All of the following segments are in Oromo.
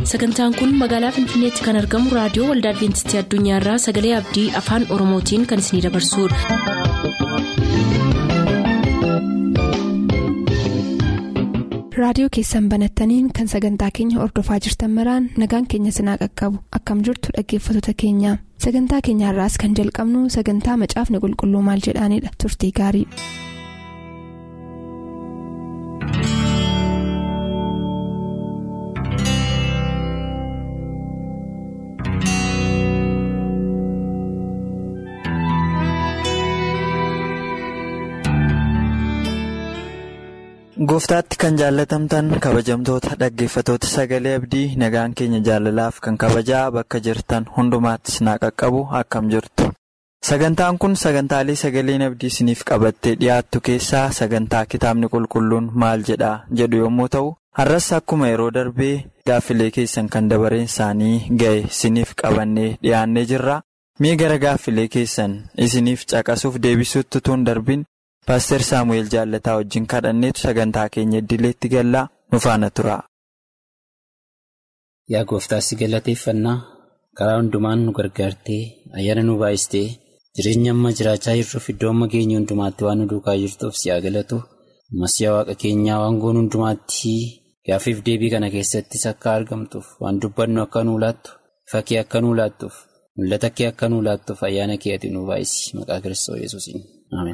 sagantaan kun magaalaa finfinneetti kan argamu raadiyoo waldaa adventistii addunyaarraa sagalee abdii afaan oromootiin kan isinidabarsudha. raadiyoo keessan banattaniin kan sagantaa keenya ordofaa jirtan maraan nagaan keenya sinaa qaqqabu akkam jirtu dhaggeeffattoota keenya sagantaa keenyaarraas kan jalqabnu sagantaa macaafni qulqulluu maal jedhaanidha turtii gaarii. gooftaatti kan jaallatamtan kabajamtoota dhaggeeffatoota sagalee abdii nagaan keenya jaalalaaf kan kabajaa bakka jirtan hundumaattis naa qaqqabu akkam jirtu sagantaan kun sagantaalee sagaleen abdii isiniif qabattee dhiyaattu keessaa sagantaa kitaabni qulqulluun maal jedha jedhu yommuu ta'u har'as akkuma yeroo darbee gaaffilee keessan kan dabareen isaanii ga'e isiniif qabannee dhiyaannee jirra mee gara gaaffilee keessan isiniif caqasuuf deebisuutti tun darbin. Paaster Saamu'eel Jaallataa wajjin kadhanneetu sagantaa keenya idileetti gallaa nu faana tura. Yaa gooftaa si galateeffannaa karaa hundumaan nu gargaartee ayyaana nu baay'istee jireenya amma jiraachaa jirruuf iddoo amma geenye hundumaatti waan nu duukaa jirtuuf si haa galatu masiyaa waaqa keenyaa waan goon hundumaatti gaaffiif deebii kana keessattis akka argamtuuf waan dubbannu akka nuu laattu fakkii akka nuu laattuuf mul'ata kee akka nuu laattuuf ayyaana kee ati nu baay'isi maqaa kiristoos yesuusiin ameen.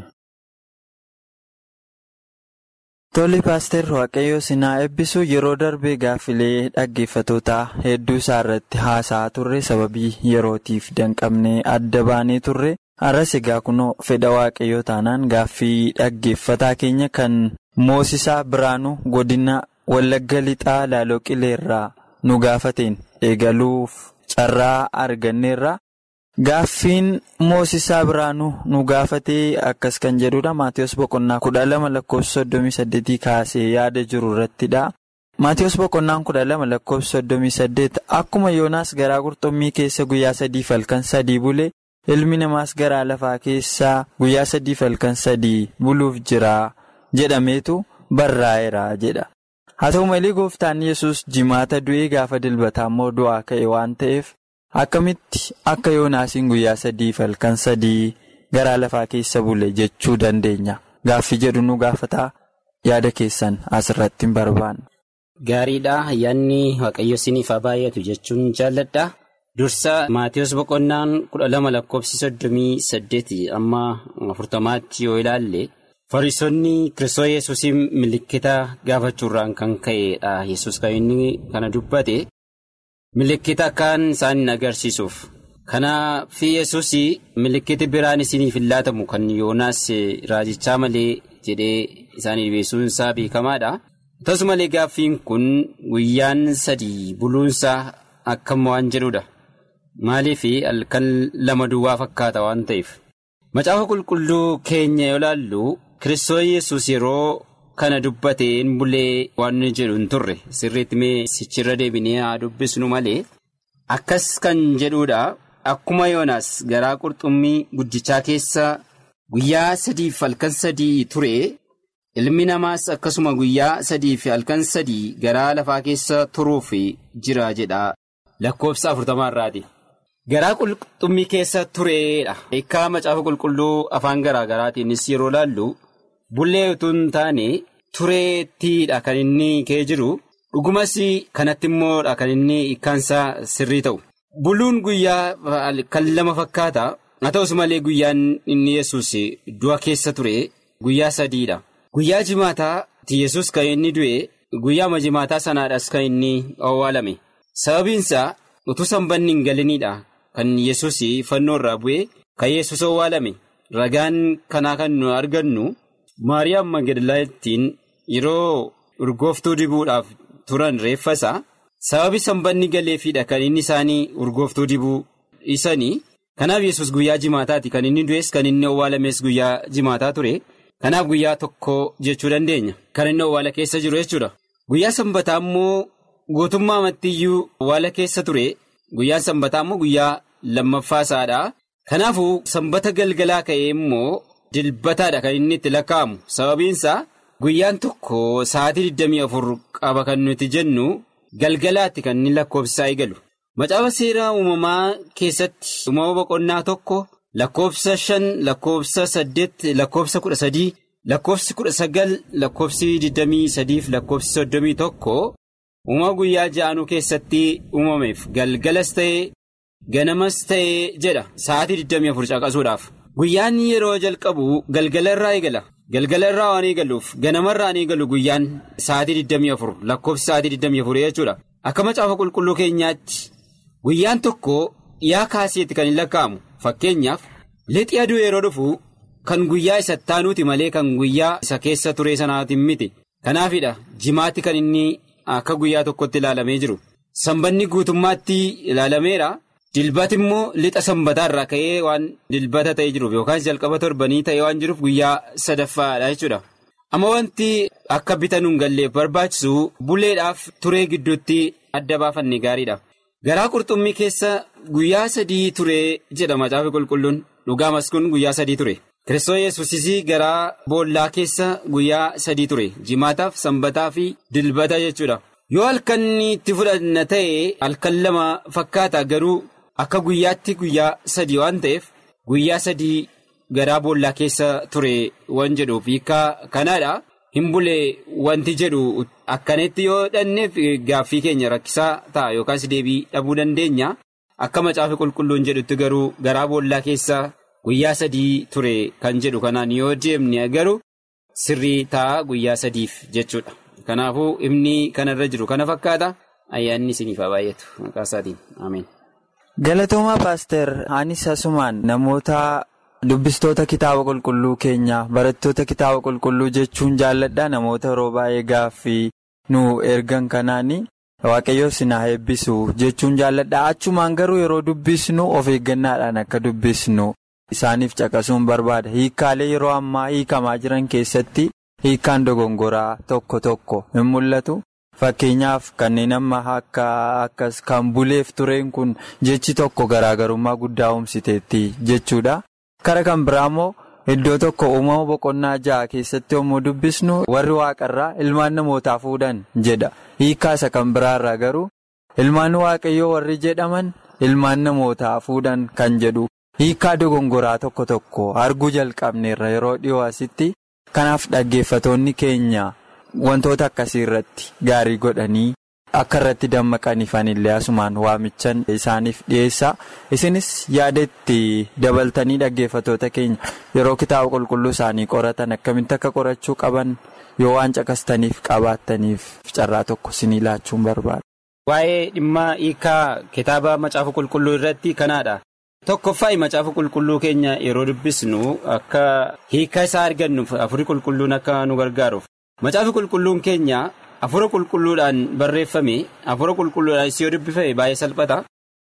Tolli paaster waaqayyoo sinaa eebbisu yeroo darbee gaaffilee dhaggeeffatootaa hedduu isaa irratti haasa'aa turre sababii yerootiif danqabnee adda baanee turre har'as egaa kunoo fedha waaqayyoo taanaan gaaffii dhaggeeffataa keenya kan moosisaa biraanuu godina wallagga lixaa laaloo qileerraa nu gaafateen eegaluuf carraa arganneerra. Gaaffiin moosisaa biraanuu nu gaafatee akkas kan jedhudha. Maatiyus Boqonnaa kudha lama lakkoofsa soddomii saddeetii kaasee yaada jiru irrattidha. Maatiyus Boqonnaan kudha lama lakkoofsa soddomii saddeet akkuma Yoonaas garaa qurxummii keessa guyyaa sadii halkan sadii bule ilmi namaas garaa lafaa keessaa guyyaa sadii halkan sadii buluuf jira jedhameetu barraa'eera jedha. Haa ta'u malee gooftaan yesus jimaata du'ee gaafa dilbataa immoo du'aa ka'e waan ta'eef. Akkamitti akka yoonaasiin guyyaa sadii halkan sadii garaa lafaa keessa bule jechuu dandeenya gaaffii jedhu nu gaafataa yaada keessan asirratti hin barbaanne. Gaariidha ayyaanni waaqayyo siniif haa baay'atu jechuun jaalladha. Dursa Maatiyus Boqonnaan kudha lama lakkoofsi soddomii saddeeti amma afurtamaatti yoo ilaalle fariisonni Kiristoos Yesuusiin milikkita gaafachuurraan kan ka'edha. Yesuus kan inni kana dubbate. Milikkita akkaan isaan agarsiisuuf kanaaf yesus milikkiti biraan isiniif hin laatamu kan yoonaas raajichaa malee jedhee isaanii beesuun isaa beekamaadha. Akkasumalee gaaffiin kun guyyaan sadii buluunsaa akkam waan jedhudha. Maaliif halkan lama duwwaa fakkaata waan ta'eef. Macaafa qulqulluu keenya yoo ilaallu Kiristoos yesus yeroo. Kana dubbatee hin bulee waan jedhu hin turre sirriitti mee sichirra deebinee haa dubbisnu malee akkas kan jedhudha akkuma yoonaas garaa qurxummii guddichaa keessa guyyaa sadiif halkan sadii ture ilmi namaas akkasuma guyyaa sadiif halkan sadii garaa lafaa keessa turuuf jira jedha lakkoofsa afurtamaarraati. Garaa qurxummii keessa tureedha. Hiikaa macaafa qulqulluu afaan garaa garaatiinis yeroo laallu. Bullee utuu hin taane tureettiidha kan inni kee jiru dhugumas kanatti immoodha kan inni hiikkaansaa sirrii ta'u. Buluun guyyaa kan lama fakkaata haa ta'us malee guyyaan inni yesus du'a keessa ture guyyaa sadiidha. Guyyaa jimaataa yesus kan inni du'e guyyaama jimaataa sanaadhas kan inni awwaalame sababiinsaa utuu sanbanni hin galiniidha kan yesus fannoo irraa bu'e kan yesus awwaalame ragaan kanaa kan nu argannu. Maariyaam Magdalaattiin yeroo urgooftuu dibuudhaaf turan reeffasaa sababi sanbanni galeefiidha kan inni isaanii urgooftuu dibuu dhiisanii kanaaf yesus guyyaa jimaataati kan inni du'es kan inni awwaalames guyyaa jimaataa ture kanaaf guyyaa tokko jechuu dandeenya kan inni awwaala keessa jiru jechuudha guyyaa sanbataa immoo guutummaa amattiyyuu awwaala keessa ture guyyaan sanbataa immoo guyyaa lammaffaasaadha kanaafuu sanbata galgalaa ka'ee immoo. Dilbataadha kan inni itti lakkaa'amu sababiinsaa guyyaan tokko sa'aatii 24 qaba kan nuti jennu galgalaatti kan inni lakkoofsisaa eegalu. Macaafa seeraa uumamaa keessatti uumama boqonnaa tokko lakkoofsa shan lakkoofsa saddeet lakkoofsa kudha sadii lakkoofsi kudha sagal lakkoofsi digdamii sadiif lakkoofsi soddomii tokko uumama guyyaa ja'anuu keessatti uumameef galgalas ta'ee ganamas ta'ee jedha sa'aatii digdamii afur caqasuudhaaf. Guyyaan yeroo jalqabu galgala irraa eegala. Galgala irraa waan eegaluuf ganamarraa waan eegalu guyyaan sa'aatii 24 lakkoofsi sa'aatii 24 jechuudha. Akka macaafa qulqulluu keenyaatti guyyaan tokko dhiyaa kaaseetti kan hin lakkaa'amu fakkeenyaaf lixi aduu yeroo dhufu kan guyyaa isa taanuuti malee kan guyyaa isa keessa ture sanaatiin miti. Kanaafidha jimaatti kan inni akka guyyaa tokkotti ilaalamee jiru. Sanbanni guutummaatti ilaalameera. Dilbati immoo lixa sanbataa irraa ka'ee waan dilbata ta'ee jiruuf yookaan jalqaba torbanii ta'ee waan jiruuf guyyaa sadaffaadha jechuudha. Amma wanti akka bitanuun galleef barbaachisu buleedhaaf turee gidduutti adda baafanne gaariidha. Garaa qurxummii keessa guyyaa sadii ture jedha macaafa qulqulluun dhugaamas kun guyyaa sadii ture. Kiristoos yesuusisii garaa boollaa keessa guyyaa sadii ture jimaataaf sanbataa fi dilbata jechuudha. Yoo halkan itti fudhanna ta'e halkan lama fakkaata garuu. Akka guyyaatti guyyaa sadii waan ta'eef guyyaa sadii garaa boollaa keessa ture waan jedhuuf hiikaa kanaadha. Hin bulee wanti jedhu akkanatti yoo dhanneef gaaffii keenya rakkisaa ta'a yookaas deebii dhabuu dandeenya. Akka macaafa qulqulluun jedhutti garuu garaa boollaa keessa guyyaa sadii ture kan jedhu kanaan yoo deemne garuu sirrii ta'a guyyaa sadiif jechuudha. Kanaafuu himni kanarra jiru kana fakkaata. Ayyaanni isiniif haa baay'atu maqaa isaatiin ameen. Galatoomaa paaster anis asumaan namoota dubbistoota kitaaba qulqulluu keenyaa barattoota kitaaba qulqulluu jechuun jaalladha namoota yeroo baay'ee gaaffii nu ergan kanaani waaqayyoo sinaa eebbisu jechuun jaalladha achumaan garuu yeroo dubbisnu of eeggannaadhaan akka dubbisnu isaaniif caqasuun barbaada hiikkaalee yeroo ammaa hiikamaa jiran keessatti hiikkaan dogongoraa tokko tokko hin mul'atu. Fakkeenyaaf kanneen amma akka akkas kan buleef tureen kun jechi tokko garaagarummaa guddaa uumsiteetti jechuudha. Kara kan biraa immoo iddoo tokko uumama boqonnaa ja'a keessatti yommuu dubbisnu warri waaqarraa ilmaan namootaa fuudhan jedha. Hiikkaasa kan biraarraa garuu ilmaan waaqayyoo warri jedhaman ilmaan namootaa fuudhan kan jedhu hiikkaa dogongoraa tokko tokko arguu jalqabneerra yeroo dhiyoo asitti kanaaf dhaggeeffatoonni keenya. Wantoota akkasii irratti gaarii godhanii akka irratti dammaqaniifanillee asumaan waamichan isaaniif dhiyeessaa isinis yaada itti dabaltanii dhaggeeffatoota keenya yeroo kitaaba qulqulluu isaanii qoratan akkamitti akka qorachuu qaban yoo waan caqastaniif qabaattaniif carraa tokko isinii laachuun barbaada. Waa'ee dhimma hiikaa kitaaba macaafa qulqulluu irratti kanaadha. Tokkoffaa macaafa qulqulluu keenya yeroo dubbisnu akka hiikaa isaa argannuuf afurii qulqulluun akka nu gargaaruuf. Macaafi qulqulluun keenya afura qulqulluudhaan barreeffame afura qulqulluudhaan yoo dubbifame baay'ee salphata.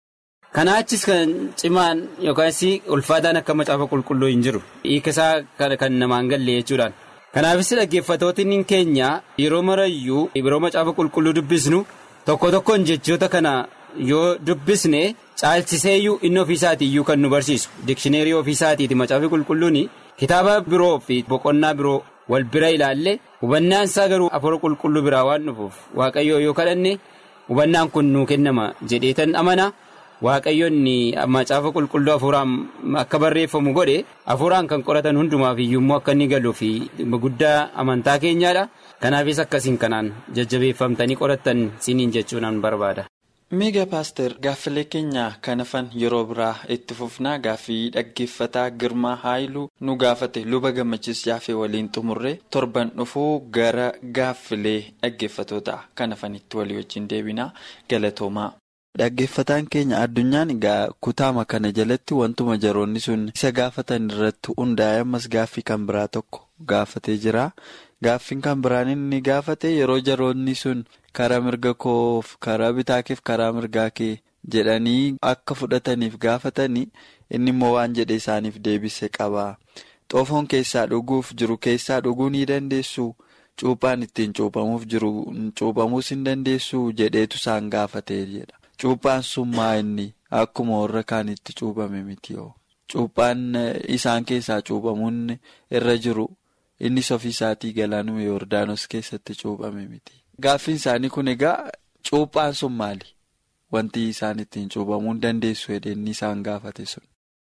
Kana achis kan cimaan yookaas ulfaataan akka macaafa qulqulluu hin jiru. Hiika isaa kan namaan galle jechuudhaan. Kanaafis dhaggeeffatootni keenya yeroo marayyuu yeroo macaafa qulqulluu dubbisnu tokko tokkoon jechoota kana yoo dubbisne caalchiseeyyuu inni ofiisaatii iyyuu kan nu barsiisu. Dikshineerii ofiisaatiiti macaafi qulqulluun kitaaba biroo fi boqonnaa biroo. wal bira ilaalle hubannaan isaa garuu afura qulqulluu biraa waan dhufuuf waaqayyoo yoo kadhanne hubannaan kun nuu kennama jedheetan amana waaqayyoon macaafa qulqulluu afuraan akka barreeffamu godhe afuraan kan qoratan hundumaaf iyyuummoo akka inni galuu fi guddaa amantaa keenyaadha kanaafis akkasiin kanaan jajjabeeffamtanii qorattan siniin jechuun barbaada. miiga paaster gaaffilee keenya kanafan yeroo biraa itti fufnaa gaaffii dhaggeeffataa girmaa haayiluu nu gaafate luba gammachiis jaafee waliin xumurre torban dhufuu gara gaaffilee dhaggeeffatoota kanafanitti walii wajjin deebinaa galatoomaa. dhaggeeffataan keenya addunyaan egaa kutaama kana jalatti wantuma jaroonni sun isa gaafatan irratti hundaa'e ammas gaaffii kan biraa tokko gaafatee jira gaaffiin kan biraan inni gaafate yeroo jaroonni sun. karaa mirga koof karaa bitaa keef karaa mirgaa kee jedhanii akka fudhataniif gaafatanii inni immoo waan jedhe isaaniif deebise qaba xoofoon keessaa dhuguuf jiru keessaa dhuguu ni dandeessu cuuphaan ittiin cuuphamuuf jiru cuuphamuus hin dandeessu jedheetu isaan gaafate jedha cuuphaan sun maa inni akkuma warra kaanitti cuuphame miti yoo cuuphaan isaan keessaa cuuphamuun irra jiru innis ofiisaatii galaanuma yoordaanos keessatti cuuphame miti. Gaaffiin isaanii kun egaa Cuuphaan sun maali? Wanti isaan ittiin cuuphamuu dandeessu hedeenni isaan gaafate sun.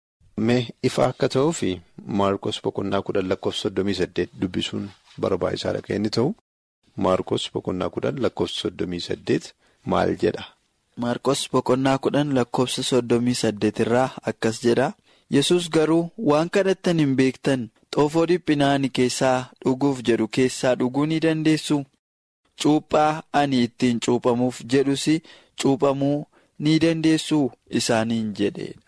Mee ifa akka ta'uuf Maarkos boqonnaa kudhan lakkoofsa soddomii saddeet dubbisuun barbaachisaadha kan inni ta'u. Maarkos boqonnaa kudhan lakkoofsa soddomii saddeet maal jedha? Maarkos boqonnaa kudhan lakkoofsa soddomii saddeet irraa akkas jedha. Yesus garuu waan kadhattan hin beektan xoofoo dhiphinaa ani keessaa dhuguuf jedhu keessaa dhuguu ni dandeessu. Cuuphaa ani ittiin cuuphamuuf jedhus cuuphamuu ni dandeessu isaaniin jedheedha.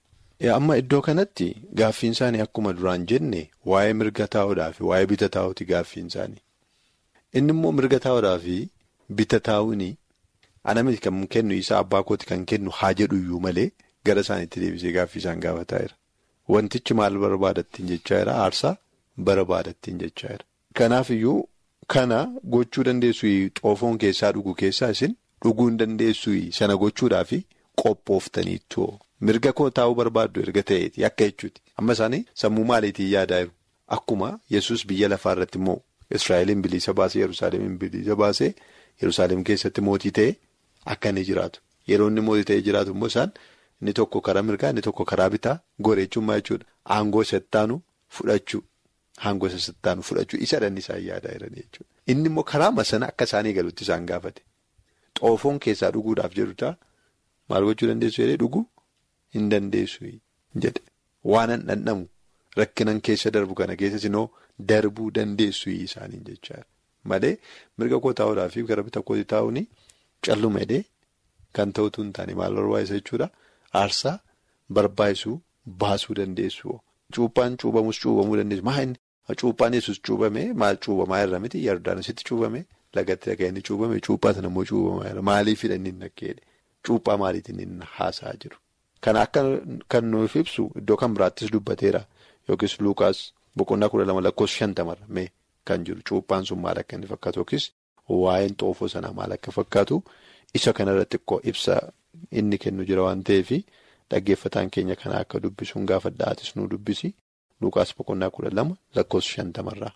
Amma iddoo kanatti gaaffiin isaanii akkuma duraan jenne waa'ee mirga taa'uudhaa fi waa'ee bita taa'uuti gaaffiin isaanii. Inni immoo mirga taa'uudhaa fi bita taa'uuni ana miti kan kennu isaa abbaa kooti kan kennu haa jedhu iyyuu malee gara isaaniitti deebisee gaaffii isaan gaafataa jira. Wantichi maal barbaadattiin jechaa jira aarsaa barbaadattiin jechaa jira. Kanaaf iyyuu kana gochuu dandeessu xoofoon keessaa dhugu keessaa isin dhuguu hin dandeessu sana gochuudhaa fi qophooftaniitu. Mirga koo taa'uu barbaaddu erga ta'eeti akka jechuuti. Amma isaanii sammuu maaliitiin yaadaa jiru? Akkuma yesus biyya lafaa irratti immoo Israa'eliin bilisa baasee Yerusaalemiin bilisa baasee Yerusaalem keessatti mootii ta'e akka inni jiraatu. Yeroo inni mootii ta'ee jiraatu immoo isaan inni tokko karaa mirgaa inni tokko karaa bitaa goreechummaa jechuudha. Aangoo sattaanu fudhachuu. Aangoo sattaanu fudhachuu isa dhanni isaan yaadaa jiran jechuudha. Inni immoo karaa masana akka isaan eegalutti isaan gaafate. Xoofoon keessaa dhuguudhaaf jedhutaa maal gochuu dandeessu jedhee dhuguu? Hin dandeessu jedhe waan an dhandhamu rakkinan keessa darbu kana keessas immoo darbuu dandeessu isaaniin jechaa malee mirga koo taa'uudhaa fi gara bita kooti taa'uun calluma hidhee kan ta'utu hin taane maal barbaachisa jechuudha aarsaa barbaachisuu baasuu dandeessu. Cuuphaan cuubamus cuubamuu dandeessu maa inni cuuphaan yesus cuubame maal cuubamaa irra miti yardaanisitti cuubame lagatti dhaga'ee inni cuubame cuuphaa sana immoo cuubamaa irra maaliifidha inni nakkeedhe cuuphaa maaliitiin inni haasa'aa jiru. Kana akka kan nuuf ibsu iddoo kan biraattis dubbateera yookiis Luukaas boqonnaa kudha lama lakkoofsa shantamarra mee kan jiru cuuphaan sun maal akka inni fakkaatu yookiis waa'een xoofoo sanaa maal akka fakkaatu isa kanarratti xiqqoo ibsa inni kennu jira waan ta'eef dhaggeeffataan keenya kana akka dubbisuun gaafadhaatis nu dubbisi Luukaas boqonnaa kudha lama lakkoofsa shantamarraa.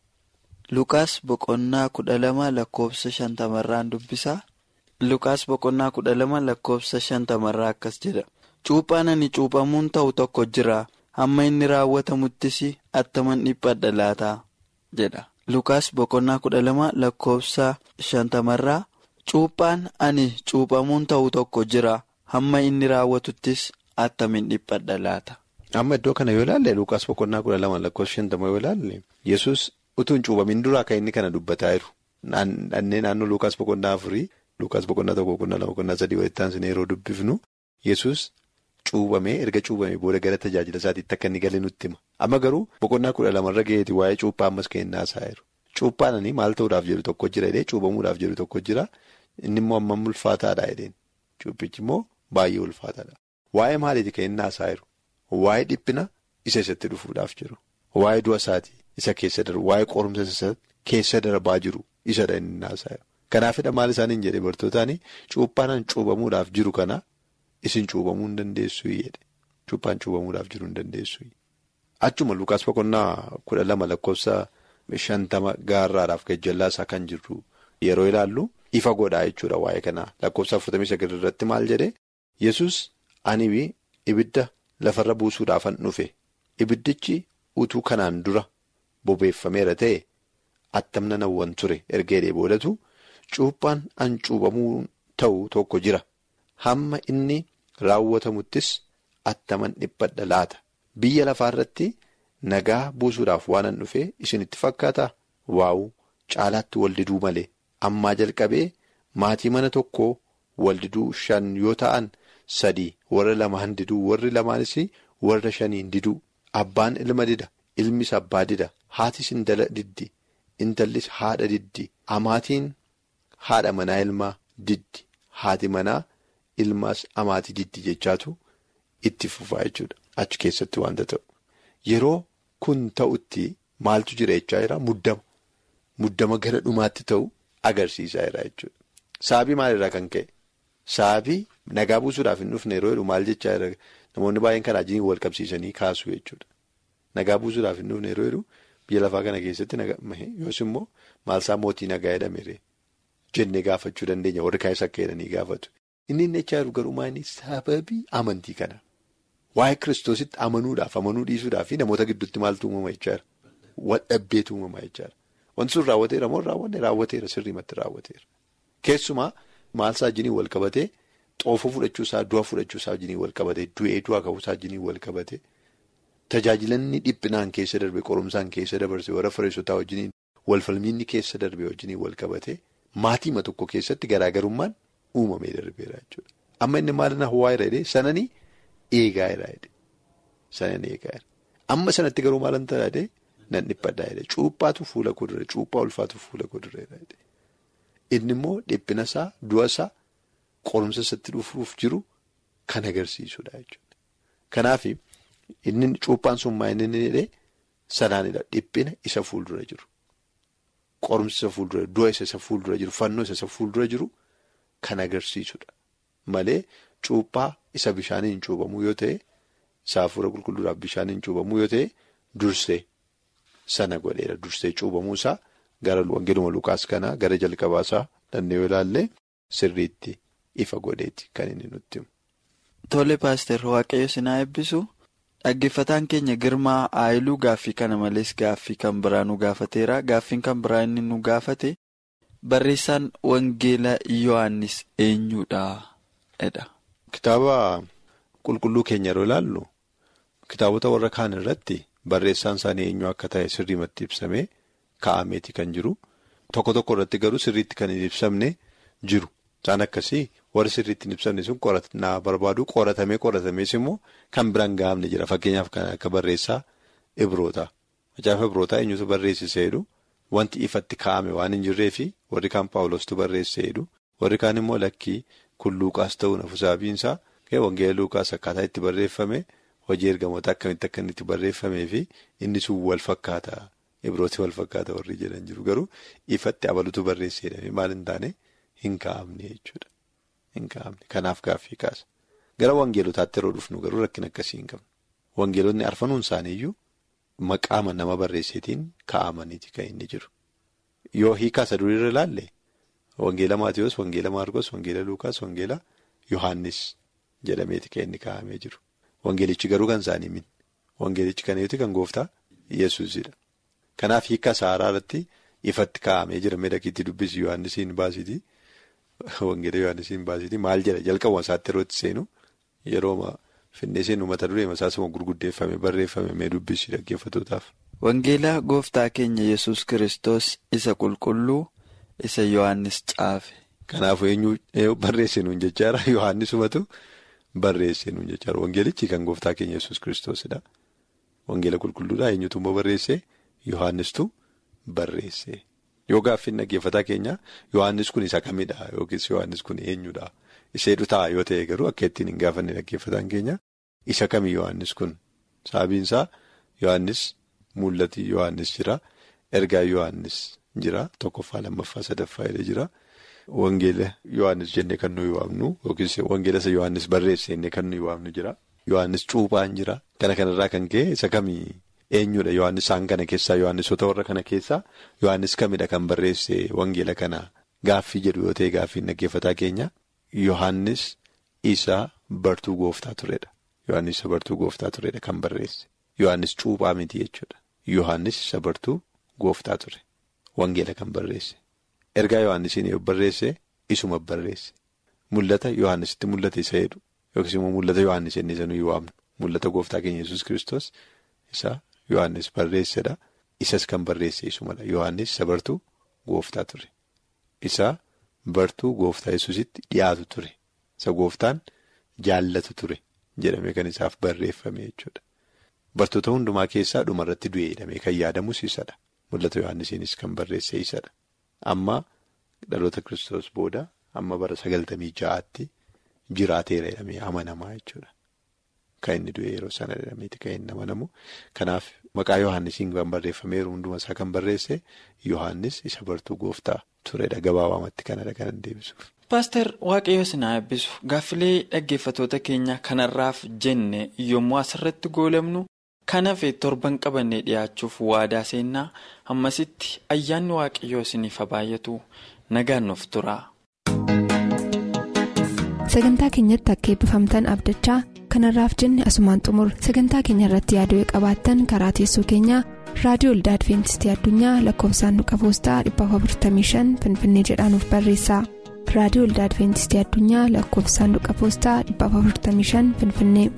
Lukaas boqonnaa kudha lama lakkoofsa shantamarraan dubbisa. Lukaas boqonnaa kudha lama lakkoofsa shantamarraa akkas jedha. Cuuphaan ani cuuphamuun ta'u tokko jira. Hamma inni raawwatamuttis attaman dhiphadha laata jedha. Lukaas boqonnaa kudha lama lakkoofsa shantamarraa. Cuuphaan ani cuuphamuun ta'u tokko jira. Hamma inni raawwatuttis attamin dhiphadha laata. Amma iddoo kana yoo ilaalle Lukaas boqonnaa kudha lama lakkoofsa shantama yoo ilaalle Yesus utuu hin cuuphamin duraa kan inni kana dubbataa jiru. Dhannee naannoo Lukaas boqonnaa afurii Lukaas boqonnaa tokko boqonnaa lama boqonnaa sadii walitti aansine yeroo dubbifnu Yesus cuuphamee erga cuuphamee booda gara tajaajila isaatiitti akka inni galee nutti hima. Amma garuu boqonnaa kudha lamarra gaheeti waa'ee cuuphaa ammas kan inni haasa'aa jiru. Cuuphaan maal ta'uudhaaf jedhu tokko jira jedhee cuuphamuudhaaf jedhu tokko jira inni immoo hammam ulfaataadha jedheen. Cuuphichi immoo baay'ee ulfaataadha. Waa'ee maaliiti kan inni haasa'aa jiru? Waa'ee dhiphina isa isatti dhufuudhaaf jiru. Waa'ee du'a isaatii isa keessa darbu. Waa'ee qorumsa isa keessa darbaa jiru isadha inni haasa'aa jiru. Kanaafidha maal isaaniin jedhee bartootaani cuuphaan cuuphamuudhaaf jiru kana isin cuuphamuu hin dandeessu jedhe. Cuuphaan cuuphamuudhaaf jiru hin dandeessu. Achuma Lukaas boqonnaa kudha lama lakkoofsa shantama gaarraadhaaf gajjallaa isaa kan jirru yeroo ilaallu ifa godhaa jechuudha waa'ee kanaa lakkoofsa afurtamii sagal irratti maal jedhee Yesus ani ibidda lafarra buusuudhaafan dhufe ibiddichi utuu kanaan dura bobeeffameera ta'e attamna nawwan ture erga jedhee boodatu cuuphaan an cuuphamuu ta'u tokko jira hamma inni raawwatamuttis attaman dhiphadha laata biyya lafaarratti nagaa buusuudhaaf waan an dhufe isinitti fakkaata waa'u caalaatti waldiduu malee ammaa jalqabee maatii mana tokkoo waldiduu shan yoo ta'an sadii warra lamaan diduu warri lamaanis warra shaniin diduu abbaan ilma dida ilmis abbaa dida haatis intala diddi intallis haadha diddi amaatiin haadha manaa ilmaa diddi haati manaa ilmaas amaatii diddi jechaatu itti fufaa jechuudha achi keessatti waanta ta'u yeroo kun ta'utti maaltu jira jechaa jira muddama muddama gara dhumaatti ta'u agarsiisaa jira jechuudha saabii maalirraa kan ka'e. Saabii nagaa buusuudhaaf hin dhufne yeroo jedhu maal jechaa jira namoonni baay'een kanaa jiin wal qabsiisanii kaasuu jechuudha. Nagaa buusuudhaaf hin dhufne yeroo jedhu biyya lafaa kana keessatti yoos immoo maalsaa mootii nagaa jedhamere jennee gaafachuu dandeenya warri kaanis akka jedhanii gaafatu. Inni inni jechaa jiru garuu maali sababii amantii kana waa'ee kiristoositti amanuudhaaf amanuu dhiisuudhaaf namoota gidduutti maaltu uumama jechaa jira. Wadhabbeetu uumama jechaa jira. Wanti sun raawwateera moo raawwanne raawwateera sirriimatti raawwateera. Keessumaa maalsaa wajjiniin wal qabatee xoofoo fudhachuusaa du'a fudhachuusaa wajjiniin wal qabatee du'ee du'a qabuusaa wajjiniin wal qabatee tajaajilanni dhiphinaan keessa darbe qorumsaan keessa dabarse warra Fariisotaa wajjiniin walfalmiinni keessa darbe wajjiniin wal qabatee maatiima tokko keessatti garaagarummaan uumamee darbeera jechuudha. Amma inni maal na waa jedhee sananii eegaa jedhee sananii eegaa jedhee amma sanatti garuu maal ta'a jedhee nan dhiphadhaa jedhee cuuphaatu fuula kuduree cuuphaa ulfaatu fuula kudureedha jedhee. Inni immoo dhiphina isaa du'a isaa qorumsa isatti dhufuuf jiru kan agarsiisudha jechuudha. Kanaaf inni cuuphaan sun maa inni jedhee sanaanidha dhiphina isa fuuldura jiru. Qorumsa isa fuuldura du'a isa isa fuuldura jiru fannoo isa isa fuuldura jiru kan agarsiisudha. Malee cuuphaa isa bishaaniin cuubamuu yoo ta'e saafuura qulqulluudhaaf bishaaniin cuubamuu yoo ta'e dursee sana godheera dursee cuubamuu isaa. Gara wangeeluma Lukaas kanaa gara jalqabaasaa dandeenyu ilaallee sirriitti ifa godheeti kan inni nutti himu. Tole paaster waaqayyo sinaa eebbisu dhaggeeffataan keenya girmaa aayiluu gaaffii kana malees gaaffii kan biraa nu gaafateera gaaffiin kan biraa inni nu gaafate barreessaan wangeela Yohaannis eenyudha jedha. Kitaaba qulqulluu keenya yeroo ilaallu kitaabota warra kaan irratti barreessaan isaanii eenyu akka ta'e sirriimatti ibsamee. Kaa'ameeti kan jiru tokko tokko irratti garuu sirriitti kan hin ibsamne jiru isaan akkasii warri sirriitti hin ibsamne sun qoratnaa barbaadu qoratamee qoratamees immoo kan biraan gahamne jira fakkeenyaaf kan akka barreessaa ibroota macaafa ibrootaa eenyutu barreessisee jedhu wanti ifatti kaa'ame waan hin jirree fi warri kaan paawulostu barreessee jedhu warri kaan immoo lakkii kun luuqaas ta'uu nafusaabiinsaa wangeela luuqaas akkaataa itti barreeffame hojii ergamoota akkamitti akka inni itti barreeffamee fi inni sun wal fakkaata. Ibrooti wal fakkaata warri jedhan jiru garuu ifatti abalutu barreessedha maal hin taane hin kaa'amne jechuudha. Hin kaa'amne kanaaf gaaffii kaasa. Gara wangeelotaatti yeroo dhufnu garuu rakkina akkasii hin qabnu. Wangeelonni arfanuun isaaniiyyuu maqaama nama barreesseetiin kaa'amaniiti kan inni jiru. Yoo hiikaa isa duriirra ilaalle wangeela Maatiyoos, wangeela Maarkos, wangeela Luukaas, wangeela Yohaannis jedhameeti kan inni kaa'amee jiru. Wangeelichi garuu kan isaanii min. Wangeelichi kan eeguuti kan gooftaa Yesuusidha. Kanaaf hiika saaraa irratti ifatti kaa'amee jira miidhagiitti dubbisi Yohaannisiin baasitii wangeela Yohaannisiin baasitii maal jedha jalqabuma isaatti yeroo itti seenu yeroo finnee seenu mata duree masaasuma gurguddeeffame barreeffame mee dubbisi dhaggeeffatootaaf. Wangeela gooftaa keenya yesus Kiristoos isa qulqulluu isa Yohaannis caafe. Kanaafuu eenyu barreessinuun jechaadha Yohaannisumatu barreessinuun jechaadha wangeelichi kan gooftaa keenya yesus Kiristoosidha. Wangeela qulqulluudhaa eenyutu immoo barreesse. Yohaannistu barreesse yoo gaaffiin dhaggeeffataa keenya Yohaannis kun isa kamidha yookiis Yohaannis kun eenyudha isheedhu ta'a yoo ta'e garuu akka ittiin hin gaafanne dhaggeeffataan keenya isa kami Yohaannis kun sababiinsaa Yohaannis mul'atii Yohaannis jira ergaa Yohaannis jira tokkoffaa lammaffaa sadaffaa jedhee jira wangeela Yohaannis jennee kan nuyi waamnu yookiis wangeela isa Yohaannis barreesse jennee kan nuyi waamnu jira Yohaannis cuuphaan jira kana kanarraa kan ka'e isa kamii. Eenyudha Yohaannis isaan kana keessaa Yohaannisota warra kana keessaa Yohaannis kamidha kan barreesse wangeela kana gaaffii jedhu yoo ta'e gaaffiin dhaggeeffataa keenya Yohaannis isa bartuu gooftaa turedha. Yohaannis isa bartuu gooftaa turedha kan barreesse. Yohaannis cuuphaa miti jechuudha. Yohaannis isa bartuu gooftaa ture. Wangeela kan barreesse. Ergaa Yohaannisiin yoo barreesse isuma barreesse. Mul'ata Yohaannisitti mul'ate isa jedhu yookiis immoo mul'ata Yohaannis inni isa nuyi waamnu mul'ata gooftaa keenya yesus Kiristoos isa. Yohaannis barreessedha. Isas kan barreesse isumadha. Yohaannis isa bartuu gooftaa ture. Isa bartuu gooftaa yesusitti dhiyaatu ture. Isa gooftaan jaallatu ture jedhamee kan isaaf barreeffame jechuudha. Bartoota hundumaa keessaa dhumarratti du'e jedhamee kan yaadamus isadha. Mul'ata Yohaannisiinis kan barreesse isadha. Amma dhaloota Kiristoos booda amma bara sagaltamii ja'aatti jiraateera jedhamee amanamaa jechuudha. Kan inni du'e yeroo sana jedhameeti kan inni amanamu. Kanaaf maqaa Yohaannisiin kan barreeffameeru hunduma isaa kan barreesse Yohaannis isa bartuu gooftaa turedha gabaabamatti kanadha kan deebisuuf. Paaster Waaqayyo sinaa eebbisu gaaffilee dhaggeeffatoota keenya kanarraaf jenne yommuu asirratti goolabnu kan hafe torban qabannee dhiyaachuuf waadaa seennaa ammasitti ayyaanni Waaqayyoo isiniif baay'atu nagaan nuuf tura. sagantaa keenyatti akka eebbifamtan abdachaa kanarraaf jenne asumaan xumur sagantaa keenya irratti yaaduu qabaattan karaa teessoo keenyaa raadiyoo olda adventistii addunyaa lakkoofsaanduqa poostaa 455 finfinnee jedhaanuf barreessa raadiyoo olda adventistii addunyaa lakkoofsaanduqa poostaa 455 finfinnee.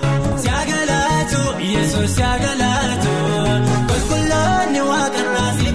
Kun kulloonni waaqarraa si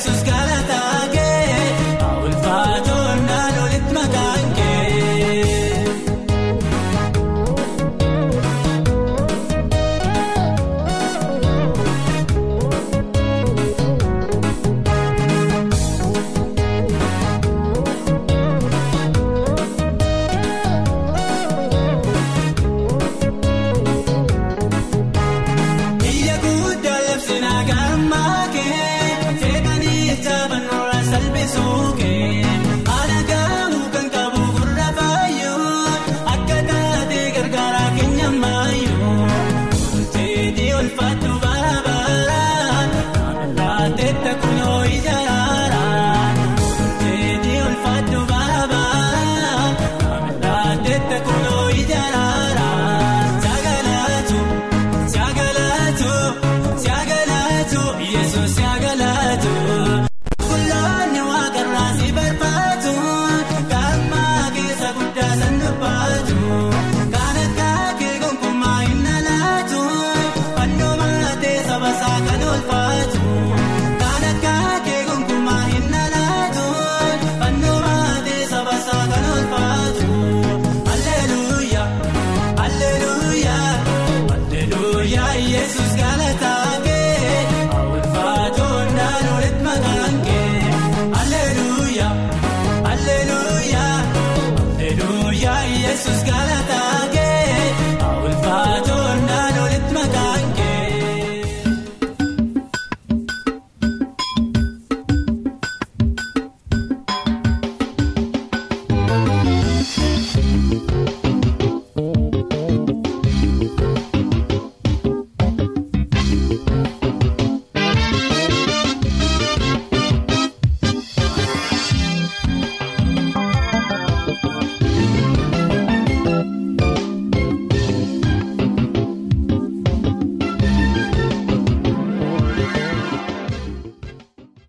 yesus